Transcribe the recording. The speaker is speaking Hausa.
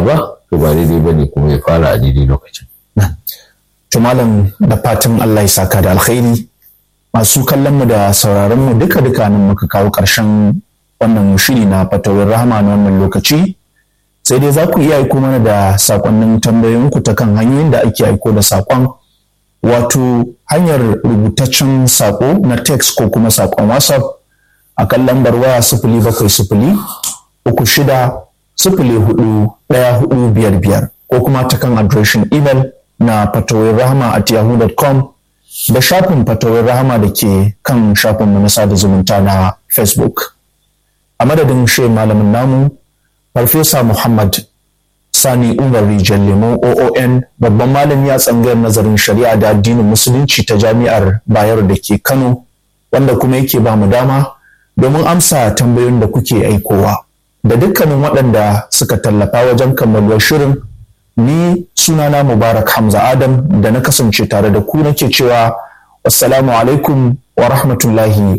fara ba to ba daidai ba ne kuma ya fara a daidai lokacin. To malam da fatan Allah ya saka da alkhairi masu kallon mu da sauraron mu duka duka nan muka kawo ƙarshen wannan shiri na fatawar rahama na wannan lokaci sai dai za ku iya aiko mana da sakonnin tambayoyinku ta kan hanyoyin da ake aiko da sakon wato hanyar rubutaccen sako na text ko kuma sakon whatsapp a kan lambar waya sifili bakwai sifili uku shida sifili hudu ɗaya hudu biyar biyar ko kuma ta kan adireshin email na fatawar rahama at yahoo.com da shafin fatawar rahama da ke kan shafinmu na sada zumunta na facebook a madadin shi malamin namu farfesa muhammad sani umar rijal lemo oon babban malami a tsangayar nazarin shari'a da addinin musulunci ta jami'ar bayero da ke kano wanda kuma yake ba mu dama domin amsa tambayoyin da kuke aikowa da dukkanin waɗanda suka tallafa wajen kammaluwar shirin ni sunana mubarak hamza adam da na kasance tare da ku nake cewa wassalamu alaikum wa rahmatullahi